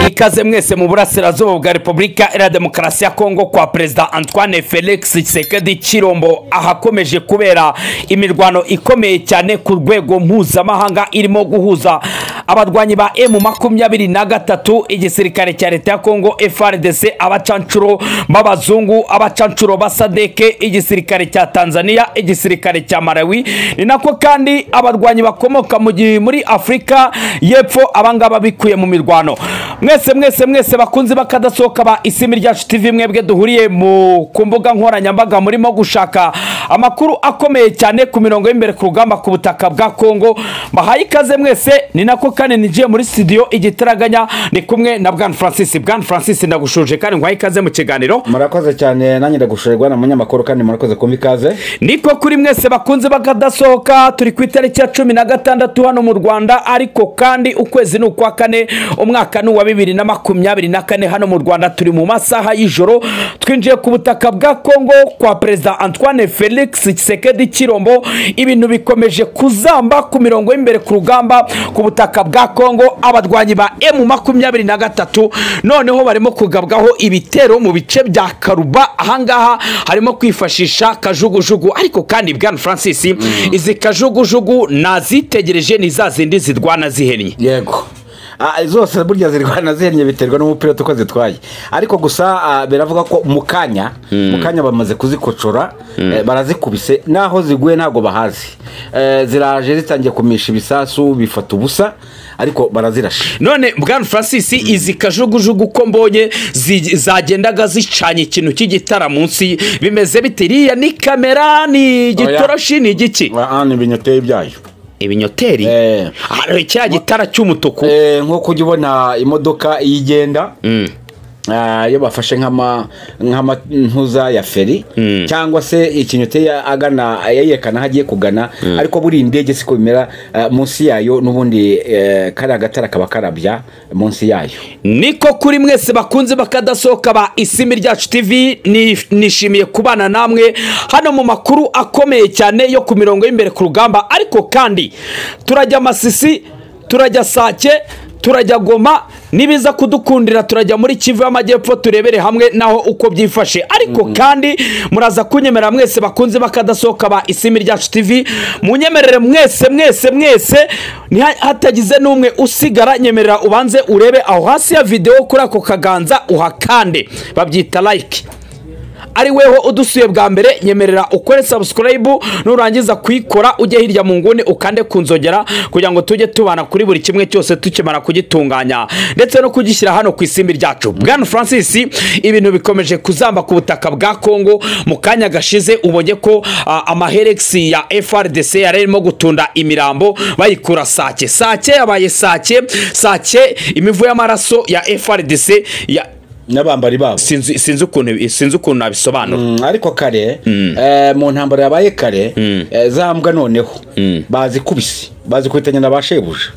ikaze mwese mu burasirazuba bwa repubulika ya demokarasi ya kongo kwa perezida antoine felix tshisekedi kirombo ahakomeje kubera imirwano ikomeye cyane ku rwego mpuzamahanga irimo guhuza abarwanyi ba emu makumyabiri na gatatu igisirikare cya leta ya kongo frdc abacanshuro b'abazungu abacanshuro ba sadeke igisirikare cya tanzania igisirikare cya malawi ni nako kandi abarwanyi bakomoka mu gihe muri afurika y'epfo abangaba bikuye mu mirwano mwese mwese mwese bakunzi bakadasohoka ba isimi ryacu tv mwebwe duhuriye mu ku mbuga nkoranyambaga murimo gushaka amakuru akomeye cyane ku mirongo y'imbere ku rugamba ku butaka bwa kongo bahaye ikaze mwese ni nako kandi nigiye muri studio igitaraganya ni kumwe na bwana francis bwana francis ndagushuje kandi nguhaye ikaze mu kiganiro murakoze cyane nanjye ndagushoborwa na munyamakuru kandi murakoze kumva ikaze niko kuri mwese bakunze bakadasohoka turi ku itariki ya cumi na gatandatu hano mu rwanda ariko kandi ukwezi ni ukwa kane umwaka ni uwa bibiri na makumyabiri na kane hano mu rwanda turi mu masaha y'ijoro twinjiye ku butaka bwa kongo kwa perezida antoine felix kisekedi kirombo ibintu bikomeje kuzamba ku mirongo y'imbere ku rugamba ku butaka bwa kongo abarwanyi ba emu makumyabiri na gatatu noneho barimo kugabwaho ibitero mu bice bya karuba ahangaha harimo kwifashisha kajugujugu ariko kandi bwana francis izi kajugujugu nazitegereje ni za zindi zirwana zihennye yego Ah, zose burya zirwana zihennye biterwa n'umupira uko zitwaye ariko gusa ah, biravuga ko mu kanya mu kanya bamaze kuzikocora eh, barazikubise naho ziguye ntabwo bahazi Eh, ziraje zitangiye kumisha ibisasu bifata ubusa ariko barazirashe none bwana francis izi kajugujugu uko mbonye zi- zagendaga zicanye ikintu cy'igitara munsi bimeze bite iriya ni kamera ni igitoroshi ni igiki Ah, ah, ni ibinyoteri byayo ibinyoteri Eh. hari cya gitara cy'umutuku Eh, nk'uko ujya ubona imodoka iyo igenda ah, iyo bafashe nk'ama- nk'amantuza ya feri cyangwa se ikinyoteri agana yerekana aho agiye kugana ariko buriya indege siko bimera ah, munsi yayo n'ubundi eh, kariya gatara kaba karabya munsi yayo niko kuri mwese bakunze bakadasohoka ba isimi ryacu tv ni- nishimiye kubana namwe hano mu makuru akomeye cyane yo ku mirongo y'imbere ku rugamba ariko kandi turajya masisi turajya sake turajya goma nibiza kudukundira turajya muri kivu y'amajyepfo turebere hamwe naho uko byifashe ariko kandi muraza kunyemera mwese bakunze bakadasohoka ba isimi ryacu tv munyemerere mwese mwese mwese ntiha- hatagize n'umwe usigara nyemerera ubanze urebe aho hasi ya videwo kuri ako kaganza uhakande babyita like ari weho udusuye bwa mbere nyemerera ukore subscribe nurangiza kuyikora ujye hirya mu nguni ukande ku nzogera kugira ngo tujye tubana kuri buri kimwe cyose tukimara kugitunganya ndetse no kugishyira hano ku isimbi ryacu bwana francis ibintu bikomeje kuzamba ku butaka bwa kongo mu kanya gashize ubonye ko ah, amaheregisi ya frdc yari arimo gutunda imirambo bayikura sake sake yabaye sake sake imivu y'amaraso ya frdc ya n'abambari babo sinzi sinzi ukuntu sinzi ukuntu nabisobanura Mm, ariko kare eh, mu ntambara yabaye kare eh, za mbwa noneho bazikubise bazikubitanye na ba shebuja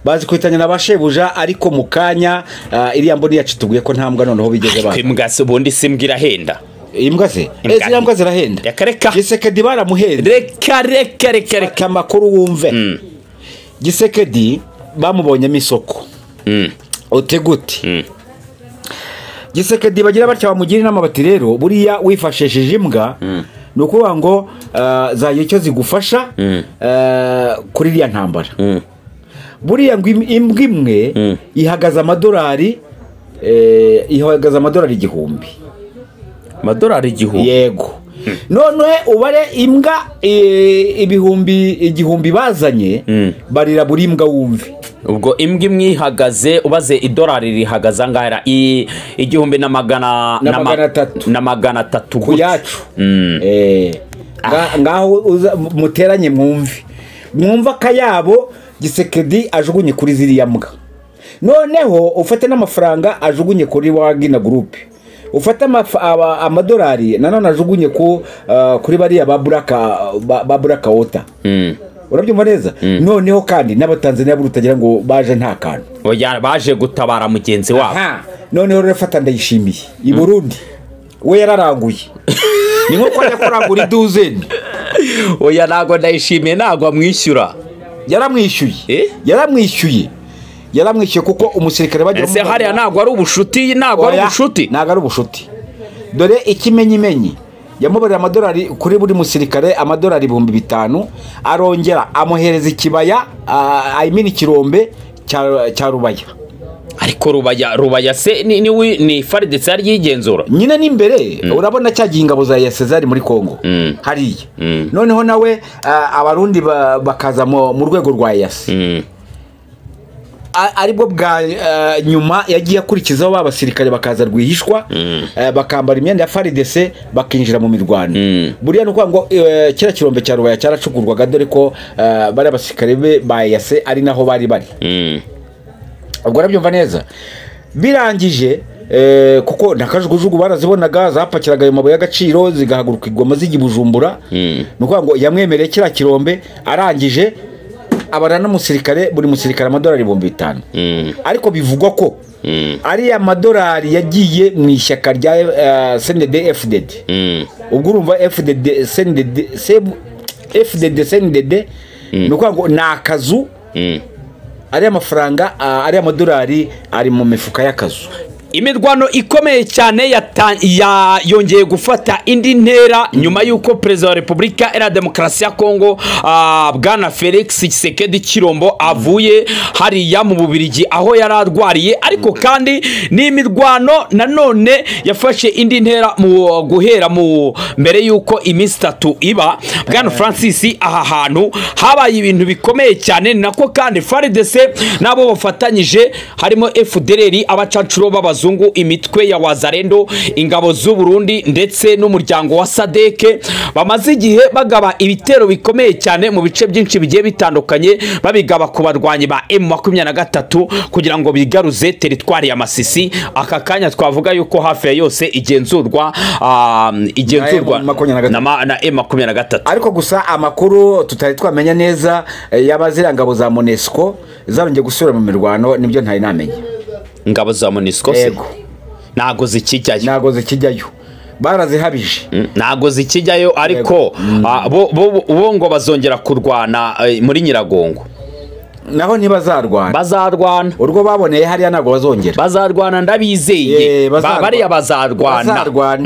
bazikubitanye na ba shebuja ariko mu kanya ah, iriya mboni yacu tubwiye ko nta mbwa noneho bigeze ba imbwa se ubundi si imbwa irahenda imbwa ze Imbwa. Eh, ziriya mbwa zirahenda Reka, reka. gisekedi baramuhenda reka reka reka reka reka amakuru wumve gisekedi bamubonyemo isoko ute gute gisekedi bagira batya bamugira inama bati rero buriya wifashishije imbwa ni ukuvuga ngo ah, zagira icyo zigufasha ah, kuri iriya ntambara buriya ngo im- imbwa imwe ihagaze amadolari eh, ihagaze amadolari igihumbi amadolari igihumbi yego none ubare imbwa eh, ibihumbi igihumbi bazanye barira buri mbwa wumve ubwo imbwa imwe ihagaze ubaze idolari rihagaze angahera i- igihumbi na magana Na ma- magana atatu. na magana atatu ku gutya. yacu Eh, nga- ngaho uza- muteranye mwumve mwumve akayabo gisekedi ajugunye kuri ziriya mbwa noneho ufate n'amafaranga ajugunye kuri wagina gurupe ufate amaf- aba- amadolari nanone ajugunye ku, ah, kuri bariya ba buraka ba- ba buraka wota urabyumva neza noneho kandi n'abatanzaniya buri utagira ngo baje nta kantu Oya, baje gutabara mugenzi wabo aha noneho rero fata ndayishimiye i burundi we yararanguye ni nko kwa yakorangura iduzeni oya ntago ndayishimiye ntago amwishyura yaramwishyuye Eh? yaramwishyuye yaramwishyuye kuko umusirikare bagiye ese bamugana- hariya ntabwo ari ubushuti ntabwo ari Oya, ubushuti ntabwo ari ubushuti dore ikimenyimenyi yamubarira amadolari kuri buri musirikare amadolari ibihumbi bitanu arongera amuhereza ikibaya ayimina ikirombe cya- cya rubaya ariko rubaya rubaya se ni ni, ni faridetse yari yigenzura nyine n'imbere urabona cya gihe ingabo za yasezari muri kongo Mm. hariya Mm. noneho nawe ah, abarundi ba- bakaza mu mu rwego rwa yasi Mm. A- aribwo bwa ah, nyuma yagiye akurikizaho ba basirikare bakaza rwihishwa eh, bakambara imyenda ya faridese bakinjira mu mirwano Mm. buriya ni ukuvuga ngo eh, kiriya kirombe cya rubaya cyaracugurwaga dore ko eh, bari abasirikare be ba yase ari naho bari bari Mm. ubwo arabyumva neza birangije eh, kuko nta kajugujugu barazibonaga zapakiraga ayo mabuye y'agaciro zigahaguruka igoma zijya i bujumbura Mm. ni ukuvuga ngo yamwemereye kiriya kirombe arangije abara n'umusirikare buri musirikare amadolari ibihumbi bitanu Mm. ariko bivugwa ko Mm. ariya madolari yagiye mu ishyaka rya eh, cnd fdd Mm. ubwo urumva fdd cnd Sebu- fdd cnd ni ukuvuga ngo ni akazu Mm. ariya mafaranga ah, ariya madolari ari mu mifuka y'akazu imirwano ikomeye cyane yata- ya- yongeye gufata indi ntera nyuma y'uko perezida wa repubulika era demokarasi ya kongo ah, bwana felix Tshisekedi kirombo avuye hariya mu bubirigi aho yari arwariye ariko kandi ni imirwano nanone yafashe indi ntera mu guhera mu mbere y'uko iminsi itatu iba bwana francis aha hantu habaye ibintu bikomeye cyane ni nako kandi faridese n'abo bafatanyije harimo fdrr abacancuro b'abazungu imitwe ya wazarendo ingabo z'u burundi ndetse n'umuryango wa sadeke bamaze igihe bagaba ibitero bikomeye cyane mu bice byinshi bigiye bitandukanye babigaba ku barwanyi ba m makumyabiri na gatatu kugira ngo bigaruze teritwari ya masisi aka kanya twavuga yuko hafi ya yose igenzurwa ah, igenzurwa Na M makumyabiri na gatatu. na ma- na m makumyabiri na gatatu ariko gusa amakuru tutari twamenya neza eh, yaba ziriya ngabo za monesco zarongeye gusubira mu mirwano nibyo ntari namenya ingabo za monisco se Yego. ntabwo zikijyayo ntago zikijyayo barazihabije Mm, ntabwo zikijyayo ariko ah, bo bo- bo ngo bazongera kurwana eh, muri nyiragongo naho ntibazarwana bazarwana urwo baboneye hariya ntabwo bazongera bazarwana ndabizeye Eh, Ba- bazarwana. bariya bazarwana bazarwana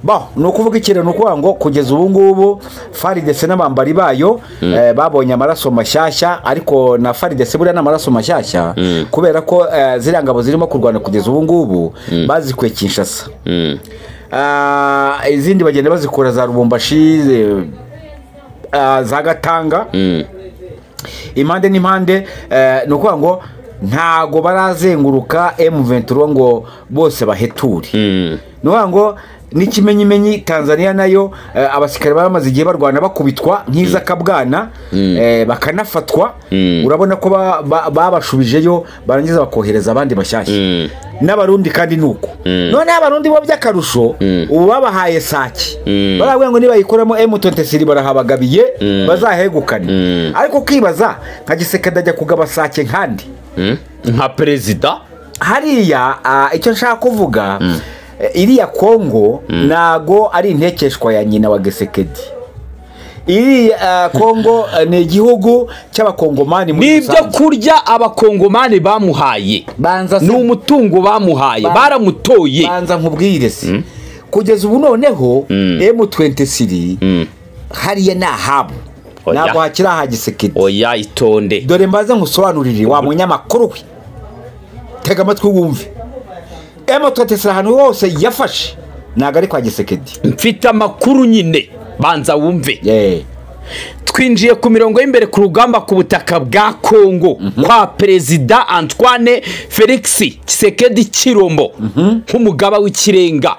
Bo, ni ukuvuga ikintu ni ukuvuga ngo kugeza ubu ngubu faridese n'abambari bayo eh, babonye amaraso mashyashya ariko na faridese buriya ni amaraso mashyashya kubera ko eh, ziriya ngabo zirimo kurwana kugeza ubu ngubu bazikuye kinshasa Mm, Ah, izindi bagenda bazikura za rubumbashi eh, ah, za gatanga mm, impande n'impande eh, ni ukuvuga ngo ntago barazenguruka M23 ngo bose baheture mm, ni ukuvuga ngo n'ikimenyimenyi tanzania nayo eh, abasirikare bamaze igihe barwana bakubitwa nk'izakabwana eh, bakanafatwa Mm. urabona ko ba- ba- babashubijeyo barangiza bakohereza abandi bashyashya Mm. n'abarundi kandi ni uko noneho abarundi bo by'akarusho ubu babahaye sake Mm. baravuga ngo nibayikoramo M23 barahabagabiye bazahegukane ariko ukibaza nka gisekedi ajya kugaba sake nkandi mm. nka perezida hariya ah, icyo nshaka kuvuga eh, iriya kongo ntago ari intekeshwa ya nyina wa gesekedi iri ah, kongo eh, ni igihugu cy'abakongomani muri n'ibyo rusange kurya abakongomani bamuhaye banza se- ni umutungo bamuhaye baramutoye banza nkubwire se kugeza ubu noneho M23 hariya ni ahabo Oya. ntabwo hakiri aha gisekedi oya itonde dore mbaze nkusobanurire wa munyamakuru we tega amatwi wumve emutotesira ahantu hose yafashe ntabwo ari kwa gisekedi mfite amakuru nyine banza wumve Eh, twinjiye ku mirongo y'imbere ku rugamba ku butaka bwa kongo kwa perezida antoine felix kisekedi kirombo nk'umugaba w'ikirenga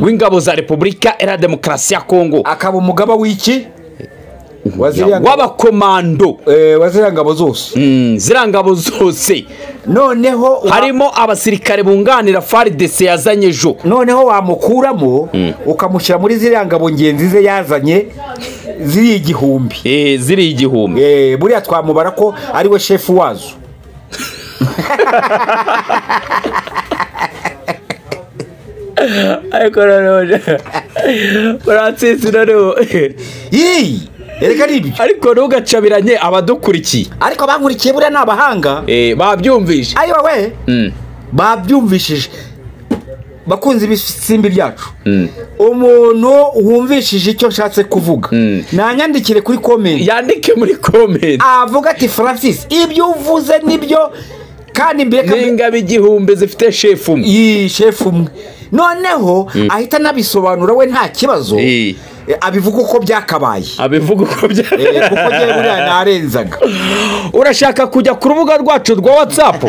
w'ingabo za repubulika era demokarasi ya kongo akaba umugaba w'iki waziriya ngabo- w'abakomando eh, waziriya ngabo zose Mm, ziriya ngabo zose noneho wa- harimo abasirikare bunganira faridese yazanye ejo noneho wamukuramo ukamushyira muri ziriya ngabo ngenzi ze yazanye ziriya igihumbi Eh, ziriya igihumbi Eh, buriya twamubara ko ari we shefu wazo ariko noneho francis noneho Yii! erega ari ibyo ariko ntugacabiranye abadukurikiye ariko bankurikiye buriya ni abahanga Eh, babyumvise ayiwa we Mm. babyumvishije bakunze ibisimbi byacu umuntu wumvishije icyo nshatse kuvuga nanyandikire kuri komenti yandike muri komenti avuga ati francis ibyo uvuze nibyo kandi mbere kambi- n'ingabo igihumbi zifite shefu umwe iyi shefu umwe noneho ahita anabisobanura we nta kibazo Eh. Eh, abivuga uko byakabaye abivuga uko Eh, bya kuko njyewe buriya narenzaga urashaka kujya ku rubuga rwacu rwa watsapu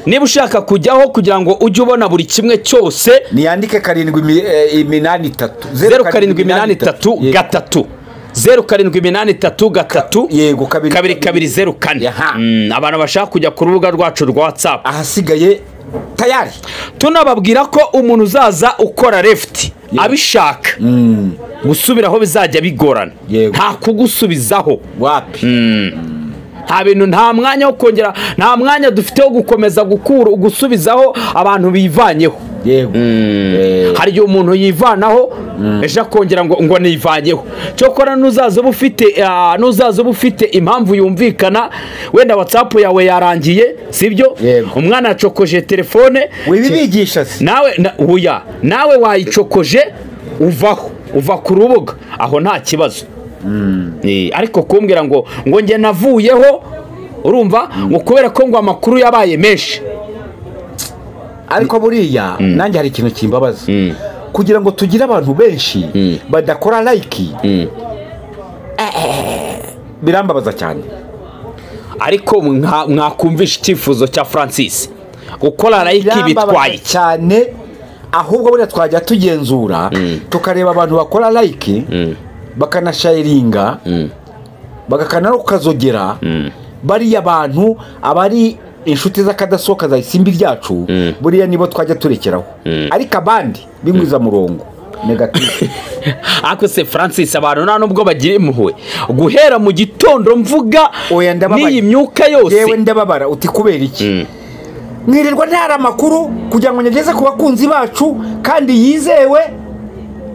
niba ushaka kujyaho kugira ngo ujye ubona buri kimwe cyose niyandike karindwi mi- eh, iminani itatu zeru karindwi iminani itatu Yego. gatatu zeru karindwi iminani itatu gatatu yego kabiri kabiri kabiri zeru kane Yaha. Mm, abantu bashaka kujya ku rubuga rwacu rwa watsapu ahasigaye tayari tunababwira ko umuntu uzaza ukora lefuti abishaka gusubiraho bizajya bigorana Yego. nta kugusubizaho wapi nta bintu nta mwanya wo kongera nta mwanya dufite wo gukomeza gukura gusubizaho abantu bivanyeho yego Eh, hari igihe umuntu yivanaho ejo akongera ngo ngo nivanyeho cyokora n'uzaza uba ufite ah, n'uzaza uba ufite impamvu yumvikana wenda watsapu yawe yarangiye sibyo Yego. umwana yacokoje telefone wibibigisha se nawe na- huya nawe wayicokoje uvaho uva ku rubuga aho nta kibazo Eh, ariko kumbwira ngo ngo njye navuyeho urumva ngo kubera ko ngo amakuru yabaye menshi ariko buriya nanjye hari ikintu kimbabaza kugira ngo tugire abantu benshi badakora layiki birambabaza cyane ariko mwa- mwakumvisha icyifuzo cya francis gukora layiki bitwaye birambabaza iki cyane ahubwo buriya twajya tugenzura tukareba abantu bakora layiki bakanashayiringa bagakana no kukazogera bariya bantu abari inshuti z'akadasohoka za isimbi ryacu buriya nibo twajya turekeraho ariko abandi b'ingwizamurongo negatifu ariko se francis abantu nta nubwo bagira impuhwe guhera mu gitondo mvuga Oya, ndababaye. n'iyi myuka yose yewe ndababara uti kubera iki mwirirwa ntara amakuru kugira ngo nyageze ku bakunzi bacu kandi yizewe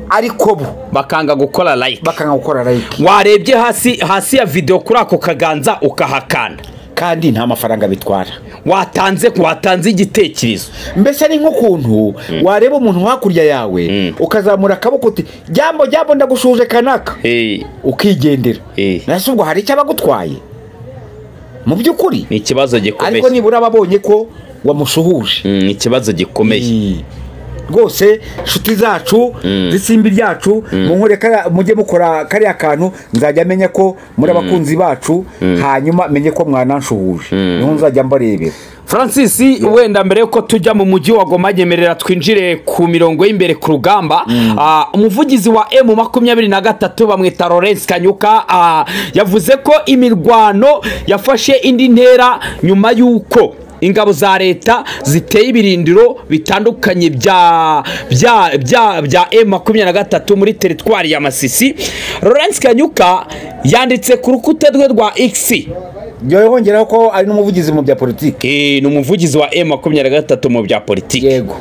ariko bo bakanga gukora layiki bakanga gukora layiki warebye hasi hasi ya videwo kuri ako kaganza ukahakanda kandi nta mafaranga bitwara watanze watanze igitekerezo mbese ni nk'ukuntu wareba umuntu hakurya yawe ukazamura akaboko uti jambo jambo ndagushuje kanaka ni ukigendera Eh. nasi ubwo hari icyabagutwaye mu by'ukuri ikibazo ariko gikomeye nibura babonye ko wamushuhuje Mm, ni ikibazo gikomeye rwose nshuti zacu z'isimbi ryacu munkorere kariya- mujye mukora kariya kantu nzajya menya ko muri abakunzi bacu hanyuma menye ko mwananshuhuje niho nzajya mbarebera francis wenda mbere y'uko tujya mu mujyi wa goma nyemerera twinjire ku mirongo y'imbere ku rugamba Ah, umuvugizi wa emu makumyabiri na gatatu bamwita lawrence kanyuka ah, yavuze ko imirwano yafashe indi ntera nyuma y'uko ingabo za leta ziteye ibirindiro bitandukanye bya bya bya bya M makumyabiri na gatatu muri teritwari ya Masisi Lawrence Kanyuka yanditse ku rukuta rwe rwa X yongeraho ko ari n'umuvugizi mu bya politiki Eh, ni umuvugizi wa M makumyabiri na gatatu mu bya politiki yego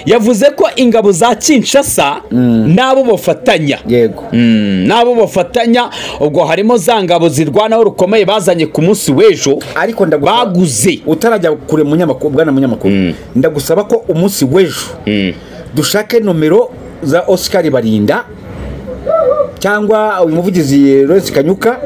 yavuze ko ingabo za Kinshasa nabo bafatanya yego Mm, nabo bafatanya ubwo harimo za ngabo zirwanaho rukomeye bazanye ku munsi w'ejo ariko ndagusaba baguze utarajya kure munyamakuru bwana munyamakuru ndagusaba ko umunsi w'ejo dushake nomero za Oscar Barinda cyangwa uyu muvugizi Lawrence Kanyuka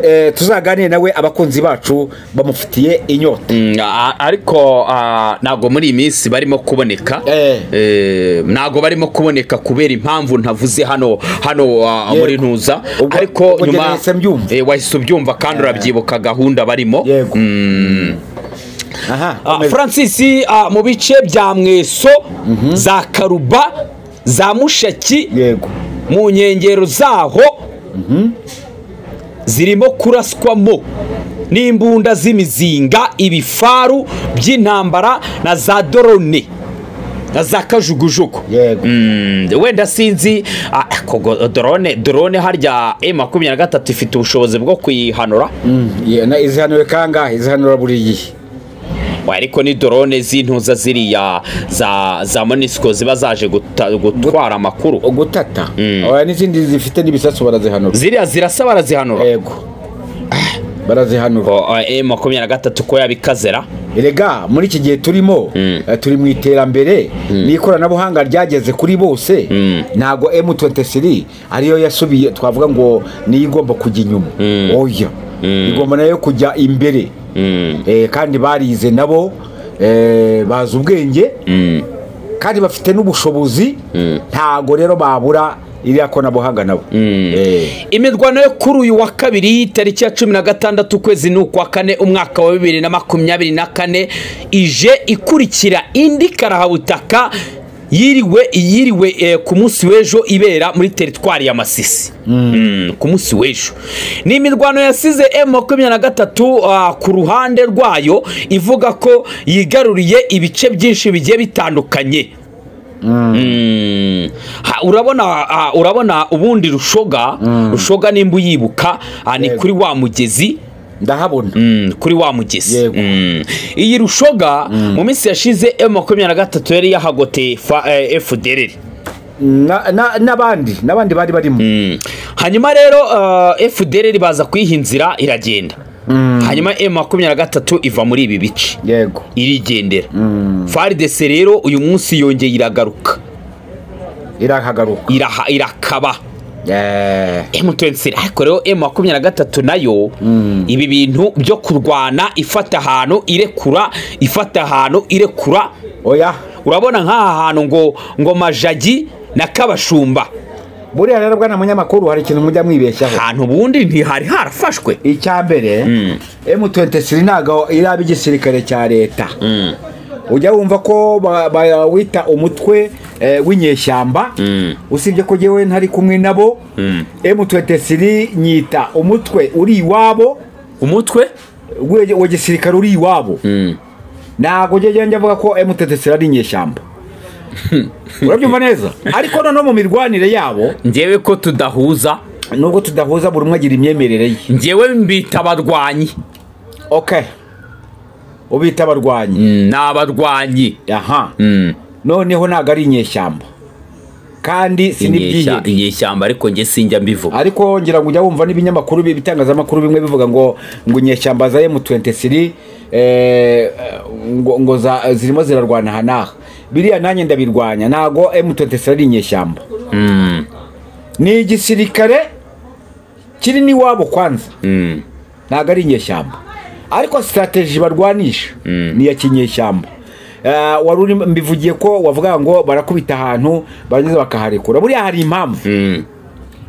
eh, tuzaganire nawe abakunzi bacu bamufitiye inyota Mm, a- a- ariko a, ntabwo muri iyi minsi barimo kuboneka Eh. Eh, ntabwo barimo kuboneka kubera impamvu ntavuze hano hano a, Yego. muri ntuza Ubwo- ariko ubwo njye nyuma nahise mbyumva. eh, wahise ubyumva kandi urabyibuka gahunda barimo yego aha Ah, komeza. francis ah, mu bice bya mweso za karuba za mushaki yego mu nkengero zaho zirimo kuraswamo n'imbunda z'imizinga ibifaru by'intambara na za dorone na za kajugujugu yego Mm, wenda sinzi ah, kogo dorone dorone harya e makumyabiri na gatatu ifite ubushobozi bwo kuyihanura Mm, ye- na izihanure kangahe izihanura buri gihe ariko ni dorone z'intuza ziriya za za monisiko ziba zaje guta- gutwara amakuru gutata Mm. oya n'izindi zifite n'ibisasu barazihanura ziriya zirasa barazihanura yego Ah, barazihanura emu makumyabiri na gatatu ko yabikazera erega muri iki gihe turimo Mm. eh, turi mu iterambere n'ikoranabuhanga ryageze kuri bose Mm. ntabwo M23 ariyo yasubiye twavuga ngo niyo igomba kujya inyuma oya igomba nayo kujya imbere Eh, kandi barize nabo eh, bazi ubwenge kandi bafite n'ubushobozi ntago rero babura iriya koranabuhanga nabo Eh. imirwano yo kuri uyu wa kabiri tariki ya cumi na gatandatu ukwezi ni ukwa kane umwaka wa bibiri na makumyabiri na kane ije ikurikira indi karahabutaka yiriwe yiriwe eh, ku munsi w'ejo ibera muri teritwari ya masisi Mm, ku munsi w'ejo ni imirwano yasize m makumyabiri na gatatu ah, ku ruhande rwayo ivuga ko yigaruriye ibice byinshi bigiye bitandukanye Mm. Ha, urabona ah, urabona ubundi rushoga rushoga nimba uyibuka ah, ni Yego. kuri wa mugezi ndahabona Mm, kuri wa mugezi Yego. Mm. iyi rushoga mu minsi yashize m makumyabiri na gatatu yari yahagote fa- eh, fdr Na- na- n'abandi n'abandi bari barimo Mm. hanyuma rero ah, fdr baza kuyiha inzira iragenda hanyuma m makumyabiri na gatatu iva muri ibi bice yego irigendera faridese rero uyu munsi yongeye iragaruka irahagaruka iraha- irakaba Eh, M23 ariko rero M23 nayo ibi bintu byo kurwana ifata ahantu irekura ifata ahantu irekura oya urabona nk'aha hantu ngo ngo majagi na kabashumba buriya rero bwana munyamakuru hari ikintu mujya mwibeshyaho ahantu ubundi ntihari harafashwe icya mbere M23 ntago iraba igisirikare cya leta ujya wumva ko ba- bawita umutwe eh, w'inyeshyamba usibye ko jyewe ntari kumwe nabo M23 nyita umutwe uri iwabo umutwe we- wa gisirikare uri iwabo ntabwo ujya njya avuga ko M23 ari inyeshyamba urabyumva neza ariko noneho mu mirwanire yabo ngewe ko tudahuza nubwo tudahuza buri umwe agira imyemerere ye ngewe mbita abarwanyi okay ubita abarwanyi Mm, ni abarwanyi aha Mm. noneho ntabwo ari inyeshyamba kandi si Inyesha- n'ibyihebe inyeshyamba ariko nge sinjya mbivuga ariko ngira ngo ujya wumva n'ibinyamakuru bi- ibitangazamakuru bimwe bivuga ngo ngo inyeshyamba za M23 eh, ngo, ngo za, zirimo zirarwana aha n'aha biriya nanjye ndabirwanya ntago M23 ari inyeshyamba Mm, ni igisirikare kiri n'iwabo kwanza mm, ntabwo ari inyeshyamba ariko sitateji barwanisha ni iya kinyeshyamba Eh, wari uri mbivugiye ko wavuga ngo barakubita ahantu barangiza bakaharekura buriya hari impamvu mm.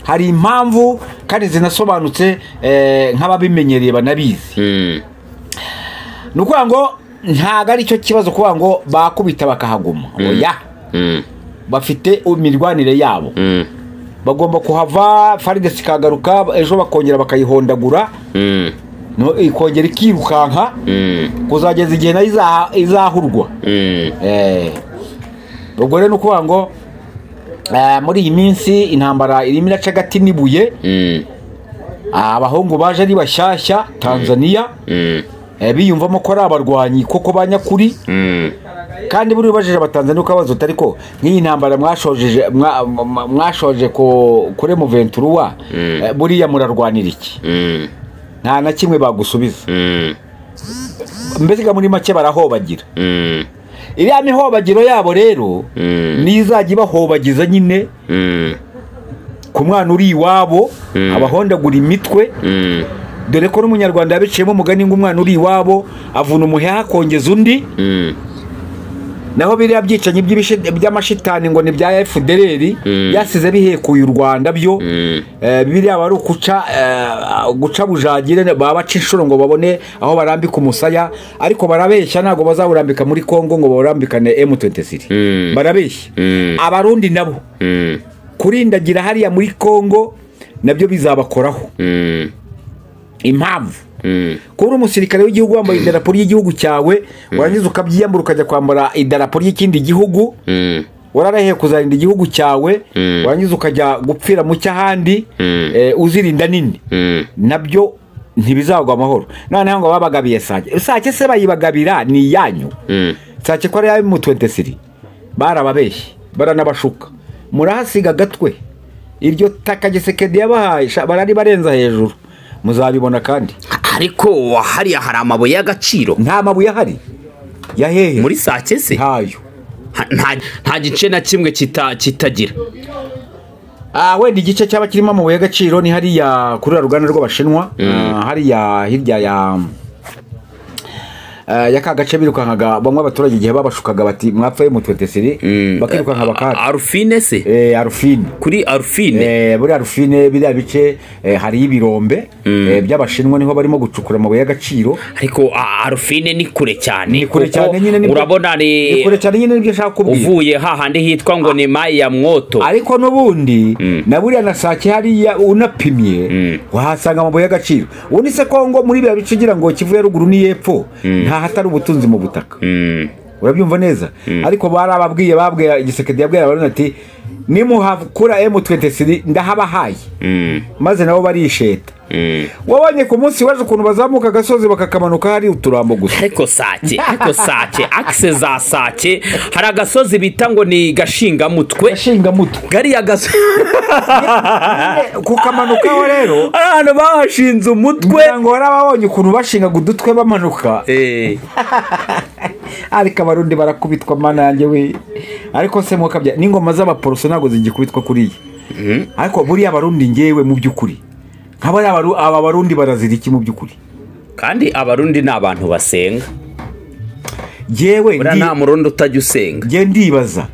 hari impamvu kandi zinasobanutse eh, nk'ababimenyereye banabizi Mm. ni ukuvuga ngo ntabwo ari cyo kibazo kuvuga ngo bakubita bakahaguma oya Mm. bafite imirwanire yabo Mm. bagomba kuhava faridesi ikagaruka ejo bakongera bakayihondagura Mm. no- ikongera ikirukanka Mm. kuzageza igihe nayo izaha- izahurwa Mm. Eh, ubwo rero ni ukuvuga ngo eh, muri iyi minsi intambara irimo iraca agati n'ibuye Mm. ah, abahungu baje ari bashyashya tanzania Mm. eh, biyumvamo ko ari abarwanyi koko ba nyakuri Mm. kandi buriya ubajije abatanzania uko abaza uti ariko nk'iyi ntambara mwashojeje- mwa- mwa- mwashoje ku- kuri muventuruwa eh, buriya murarwanira iki Mm. nta na kimwe bagusubiza Mm. mbega muri make barahobagira Mm. iriya mihobagiro yabo rero Mm. nizajya ibahobagiza nyine Mm. ku mwana uri iwabo Mm. abahondagura imitwe Mm. dore ko n'umunyarwanda yabiciyemo umugani ngo umwana uri iwabo avuna umuheha akongeza undi Mm. naho biriya byicanyi by'ibishi- by'amashitani ngo ni bya efudereri Mm. byasize bihekuye u rwanda byo Mm. Eh, biriya bari ukuca eh, guca bujagire baba baca inshuro ngo babone aho barambika umusaya ariko barabeshya ntabwo bazawurambika muri kongo ngo bawurambikane M23 Mm. barabeshya Mm. abarundi nabo Mm. kurindagira hariya muri kongo nabyo bizabakoraho Mm. impamvu Mm. kuba uri umusirikare w'igihugu wambaye idarapo ry'igihugu cyawe warangiza ukabyiyambura ukajya kwambara idarapo ry'ikindi gihugu Mm. wararahiye kuzarinda igihugu cyawe Mm. warangiza ukajya gupfira mu cy'ahandi Mm. eh, uzirinda nini Mm. nabyo ntibizagwa amahoro noneho ngo babagabiye sake sake se bayibagabira ni iyanyu sake ko ari ayo mu twentesiri barababeshye baranabashuka murahasiga agatwe iryo taka gisekedi yabahaye sha- barari barenza hejuru muzabibona kandi ariko hariya hari amabuye y'agaciro nta mabuye ahari ya hehe muri sake se ntayo Ha- nta- nta gice na kimwe kita- kitagira Ah, wenda igice cyaba kirimo amabuye y'agaciro ni hariya kuri ya ruganda rw'abashinwa Ah, hariya hirya ya Ah, ya ka gace birukankaga bamwe abaturage igihe babashukaga bati mwapfaye mu 23 bakirukanka bakata arufine se eh arufine kuri arufine Eh, buriya rufine biriya bice eh, hari ibirombe eh, by'abashinwa niho barimo gucukura amabuye y'agaciro ariko a- arufine ni kure cyane ni kure kuko cyane nyine nibyo- urabona ni ni kure cyane nyine nibyo nshaka kubwira uvuye hahandi hitwa ngo ni mayi ya mwoto ariko n'ubundi na buriya na sake hariya unapimye wahasanga amabuye y'agaciro ubundi se kongo muri biriya bice ugira ngo kivu ya ruguru n'iyepfo nta hatari ubutunzi mu butaka Mm. urabyumva neza ariko barababwiye babwira igisekedi yabwira abantu ati nimuhakura M23 ndahabahaye maze nabo barisheta wabonye ku munsi waje ukuntu bazamuka agasozi bakakamanuka hari uturambo gusa ariko sake ariko sake akise za sake hari agasozi bita ngo ni gashingamutwe gashingamutwe gariya gasozi kukamanukaho rero ari ahantu bahashinze umutwe kugira ngo warababonye ukuntu bashingaga udutwe bamanuka Eh, ariko abarundi barakubitwa mana yanjye we ariko se mwakabya n'ingoma z'abaporoso ntabwo zigikubitwa kuriya ariko buriya abarundi ngewe mu by'ukuri nk'aba ari abaru- aba barundi barazira iki mu by'ukuri kandi abarundi ni abantu basenga ngewe buriya ndi- nta murundi utajya usenga ngewe ndibaza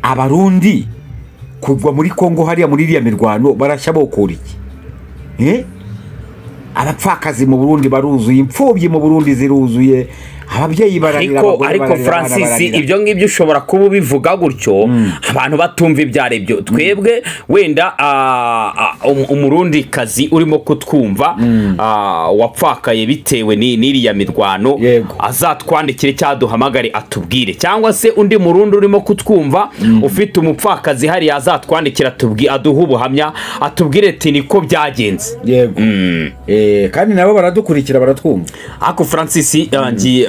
abarundi kugwa muri kongo hariya muri iriya mirwano barashya bokura iki Eh? abapfakazi mu burundi baruzuye imfubyi mu burundi ziruzuye ababyeyi bararira ariko abagore ariko bararira, abana francis bararira. ibyo ngibyo ushobora kuba ubivuga gutyo abantu batumva ibyo ari byo twebwe wenda ah, ah, um- umurundikazi urimo kutwumva ah, wapfakaye bitewe ni- n'iriya mirwano Yego. azatwandikire cyangwa duhamagare atubwire cyangwa se undi murundi urimo kutwumva ufite umupfakazi hariya azatwandikira atubwi- aduhe ubuhamya atubwire ati niko byagenze yego Eh, kandi nabo baradukurikira baratwumva ariko francis ngi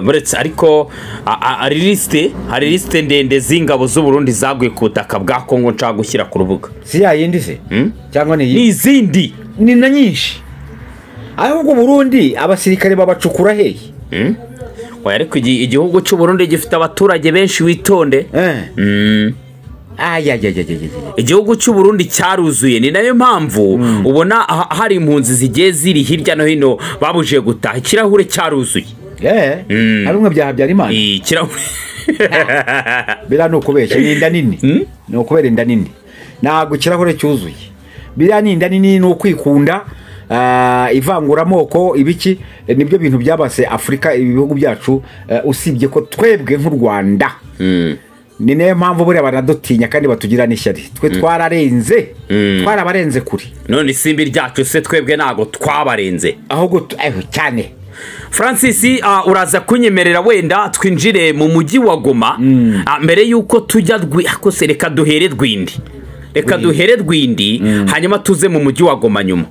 muretse ariko a- a- hari lisite hari lisite ndende z'ingabo z'uburundi zaguye ku butaka bwa kongo nshaka gushyira ku rubuga si yayindi se cyangwa ni iyi n'izindi ni na nyinshi ahubwo burundi abasirikare babacukura hehe oya ariko igi- igihugu cy'uburundi gifite abaturage benshi witonde Eh. Mm. ayayayayayaya igihugu cy'uburundi cyaruzuye ni nayo mpamvu ubona ha- hari impunzi zigiye ziri hirya no hino babujije gutaha ikirahure cyaruzuye Eh, ari umwe bya habyarimana ikirahure biriya ni ukubeshya ni inda nini ni ukubera inda nini ntabwo ikirahure cyuzuye biriya ni inda nini ni ukwikunda ah, ivanguramoko ibiki eh, nibyo bintu byabase afurika ibi bihugu byacu eh, usibye ko twebwe nk'u rwanda ni nayo mpamvu buriya baradutinya kandi batugira n'ishyari twe twararenze twarabarenze kure none isimbi ryacu se twebwe ntago twabarenze ahubwo tu- eh, cyane francis ah, uraza kunyemerera wenda twinjire mu mujyi wa goma Ah, mbere y'uko tujya rwi- ako se reka duhere rwindi reka duhere rwindi hanyuma tuze mu mujyi wa goma nyuma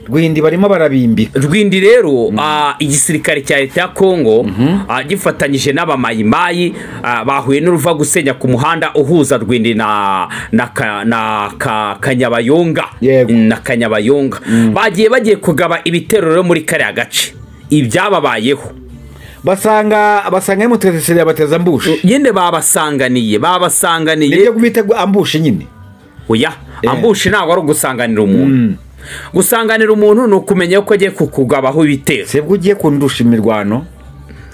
rwindi barimo barabimbika rwindi rero ah, igisirikare cya leta ya kongo ah, gifatanyije n'abamayimayi ah, bahuye n'uruva gusenya ku muhanda uhuza rwindi na, na, ka, na ka, kanyabayonga Yego. na kanyabayonga bagiye bagiye kugaba ibitero rero muri kariya gace ibyababayeho basanga basanga mutwese yabateza ambushi nyine babasanganiye babasanganiye nibyo bita ambushi nyine oya ambushi ntabwo ari ugusanganira umuntu gusanganira umuntu ni ukumenya yuko agiye kukugabaho ibitero sebwo ugiye kundusha imirwano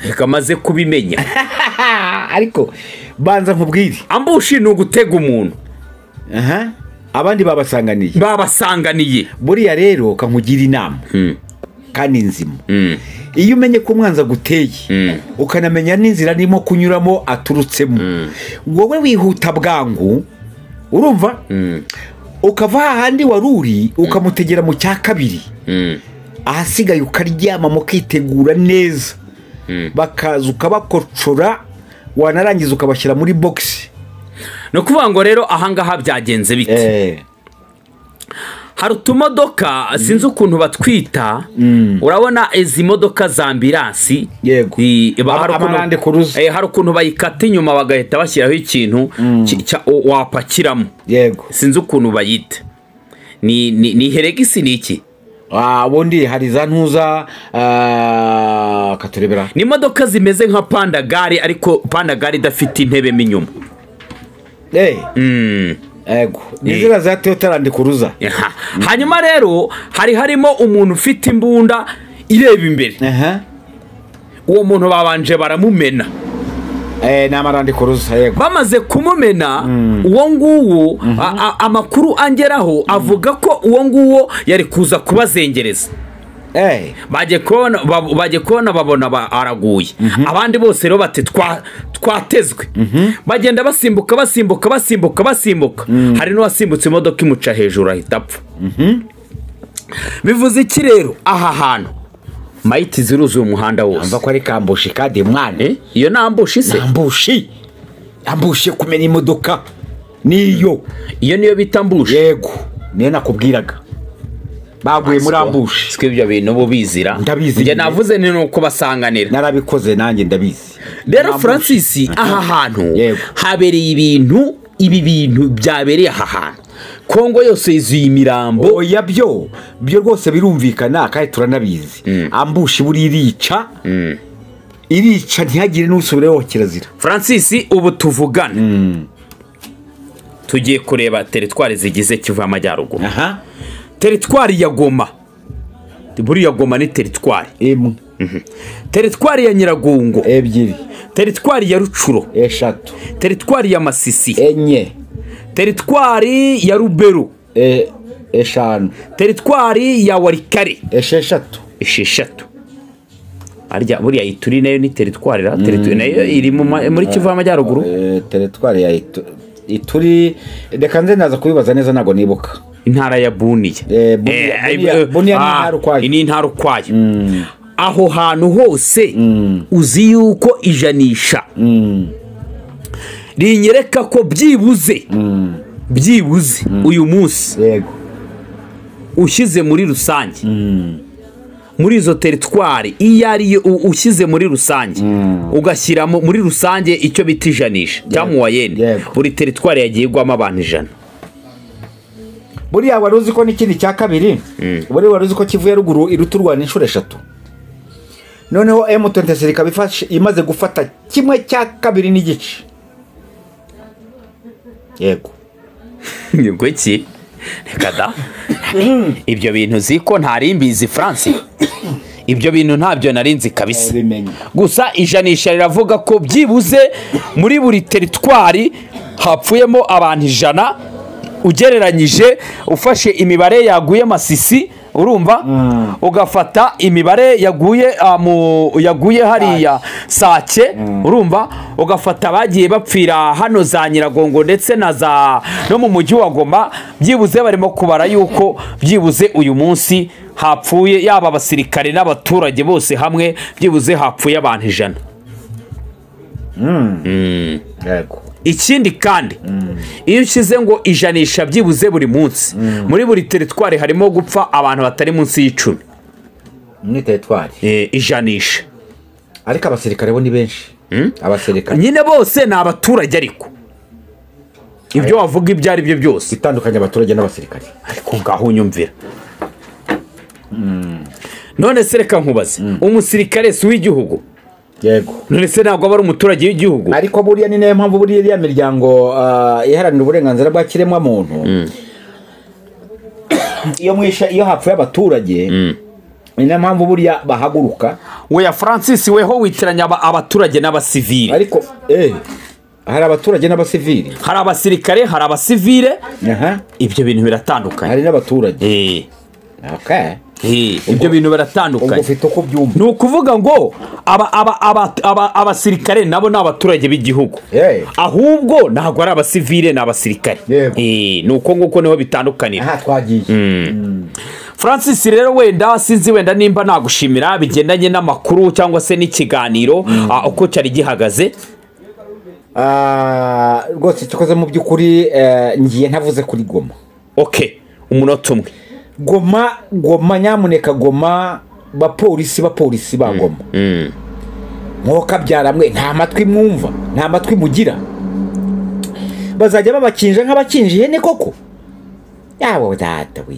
reka amaze kubimenya Ah, ariko banza nkubwire ambushi ni ugutega umuntu aha abandi babasanganiye babasanganiye buriya rero kankugira inama kandi nzima iyo umenye ko umwanzi aguteye ukanamenya n'inzira arimo kunyuramo aturutsemo wowe wihuta bwangu urumva ukava hahandi wari uri ukamutegera mu cya kabiri ahasigaye ukaryama mukitegura neza bakaza ukabakocora wanarangiza ukabashyira muri bogisi ni ukuvuga ngo rero ahangaha byagenze bite hari utumodoka sinzi ukuntu batwita urabona izi modoka za ambiransi Yego. I- Ama- hari ukuntu- amarande kuruza. Eh, hari ukuntu bayikata inyuma bagahita bashyiraho ikintu ki- cya- o- wapakiramo yego sinzi ukuntu bayita ni ni ni heregisi ni iki Ah, ubundi hari za ntuza ah, katurebera ni imodoka zimeze nka pandagare ariko pandagare idafite intebe mo inyuma Eh, yego ni ziriya za toyota landi kuruza Aha. hanyuma rero hari harimo umuntu ufite imbunda ireba imbere Aha. uwo muntu babanje baramumena Eh, ni amarandi kuruza yego bamaze kumumena uwo nguwo a- a- amakuru angeraho avuga ko uwo nguwo yari kuza kubazengereza Eh, bagiye kubona bab- bagiye kubona babona ba- araguye abandi bose rero bati "Twa- twatezwe bagenda basimbuka basimbuka basimbuka basimbuka hari n'uwasimbutse imodoka imuca hejuru ahita apfa bivuze iki rero aha hantu mayiti ziruzuye umuhanda wose mva ko ari kambushi kandi Eh, mwana iyo nambushi se kambushi kambushi kumena imodoka niyo iyo niyo bita mbushi yego niyo nakubwiraga baguye muri ambushi siko ibyo bintu bo bizira Ndabizi. njye navuze ni uko basanganira narabikoze nanjye ndabizi rero francis aha hantu Yego. habereye ibintu ibi bintu byabereye aha hantu kongo yose yuzuye imirambo oya byo byo rwose birumvikana kandi turanabizi ambushi buri irica irica ntihagire n'usubireho kirazira francis ubu tuvugane tugiye kureba teritwari zigize kivu y'amajyaruguru aha teritwari ya goma buriya goma ni teritwari imwe teritwari ya nyiragongo ebyiri teritwari ya rucuro eshatu teritwari ya masisi enye teritwari ya ruberu e- eshanu teritwari ya warikare esheshatu esheshatu arya buriya ituri nayo ni teritwari ra teritwari nayo iri mu ma- muri kivu y'amajyaruguru Eh, teritwari ya Itu- ituri reka nze naza kubibaza neza ntabwo nibuka intara ya buniya Eh, Bunia- Eh, ay- Bunia- eh, Bunia ni ah, intara ukwayo. iyi ni intara ukwayo aho hantu hose uzi yuko ijanisha rinyereka ko byibuze byibuze uyu munsi yego ushyize muri rusange muri izo teritwari iyo ariyo u- ushyize muri rusange ugashyiramo muri rusange icyo bita ijanisha cyangwa uwayeni Yego. buri teritwari yagiye igwamo abantu ijana buriya wari uzi ko n'ikindi cya kabiri buriya wari uzi ko kivuye ruguru iruta u rwanda inshuro eshatu noneho M23 ikaba ifashe- imaze gufata kimwe cya kabiri n'igice yego nibwo ki reka da ibyo bintu uzi ko ntari mbizi france ibyo bintu ntabyo nari nzi kabisa Nabimenya. gusa ijanisha riravuga ko byibuze muri buri teritwari hapfuyemo abantu ijana ugereranyije ufashe imibare yaguye masisi urumva ugafata imibare yaguye ah, mu- yaguye hariya sake urumva ugafata abagiye bapfira hano za nyiragongo ndetse na za no mu mujyi wa goma byibuze barimo kubara yuko byibuze uyu munsi hapfuye yaba abasirikare n'abaturage bose hamwe byibuze hapfuye abantu ijana yego ikindi kandi iyo ushyize ngo ijanisha byibuze buri munsi muri buri teritwari harimo gupfa abantu batari munsi y'icumi ni teritwari Eh, ijanisha ariko abasirikare bo ni benshi abasirikare nyine bose ni abaturage ariko ibyo wavuga ibyo ari byo byose itandukanye abaturage n'abasirikare ariko ngaho unyumvira none se reka nkubaze umusirikare si uw'igihugu yego none se ntabwo aba ari umuturage w'igihugu ariko buriya ni nayo mpamvu buriya iriya miryango ah, iharanira uburenganzira bwa kiremwamuntu iyo mwishe iyo hapfuye abaturage ni nayo mpamvu buriya bahaguruka weya francis weho witiranya aba- abaturage n'abasivili ariko eh, hari abaturage n'abasivili hari abasirikare hari abasivile aha ibyo bintu biratandukanye hari n'abaturage Eh, okay. eh, ibyo bintu ubwo biratandukanye ufite uko byumva ni ukuvuga ngo aba- aba- aba- aba- abasirikare nabo ni abaturage b'igihugu Eh. ahubwo ntabwo ari abasivile ni abasirikare Yego. Eh, ni uko nguko niho bitandukanira aha twagiye francis rero wenda sinzi wenda nimba nagushimira bigendanye n'amakuru cyangwa se n'ikiganiro ah, uko cyari gihagaze Ah, rwose cyakoze mu by'ukuri eh, ngiye ntavuze kuri goma ok umunota umwe goma goma nyamuneka goma bapolisi bapolisi ba goma mwokabyara mwe nta matwi mwumva nta matwi mugira bazajya babakinja nk'abakinja ihene koko yawe data we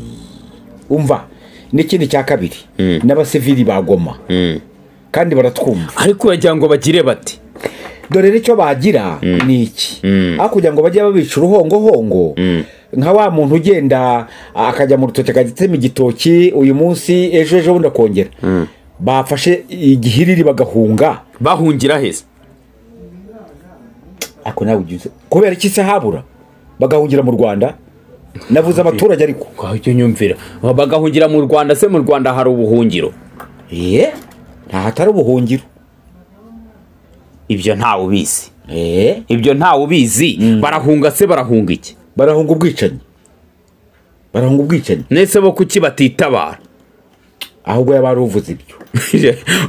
umva n'ikindi cya kabiri n'abasivili ba goma kandi baratwumva ariko uragira ngo bagire bati dore icyo bagira ni iki aho kugira ngo bajye babica uruhongohongo nka wa muntu ugenda akajya mu rutoki agatema igitoki uyu munsi ejo ejo bundi akongera bafashe igihiriri bagahunga bahungira heza ariko nawe ugize kubera iki se habura bagahungira mu rwanda navuze abaturage ariko ujya unyumvira bagahungira mu rwanda se mu rwanda hari ubuhungiro ye nta hatari ubuhungiro ibyo ntawe ubizi Eh, ibyo ntawe ubizi barahunga se barahunga iki barahunga ubwicanyi barahunga ubwicanyi ndetse bo kuki batitabara ahubwo yaba ari uvuze ibyo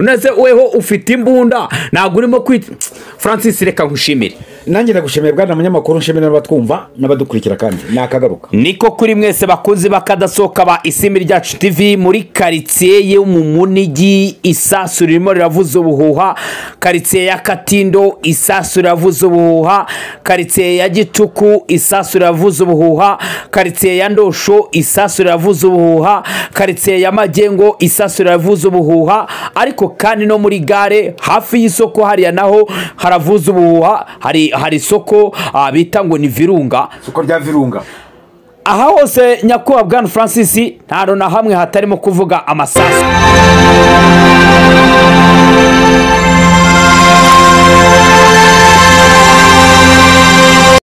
ndetse weho ufite imbunda ntabwo urimo kwita francis reka nkushimire nanjye ndagushimiye bwana munyamakuru nshimira n'abatwumva n'abadukurikira kandi nakagaruka niko kuri mwese bakunzi bakadasohoka ba isimi ryacu tv muri karitsiye yo mu munigi isasu ririmo riravuza ubuhuha karitsiye ya katindo isasu riravuza ubuhuha karitsiye ya gicuku isasu riravuza ubuhuha karitsiye ya ndosho isasu riravuza ubuhuha karitsiye ya magengo isasu riravuza ubuhuha ariko kandi no muri gare hafi y'isoko hariya naho haravuza ubuhuha hari hari isoko ah, bita ngo ni virunga isoko rya virunga aha hose nyakubahwa bwana francis ntabwo na hamwe hatarimo kuvuga amasasu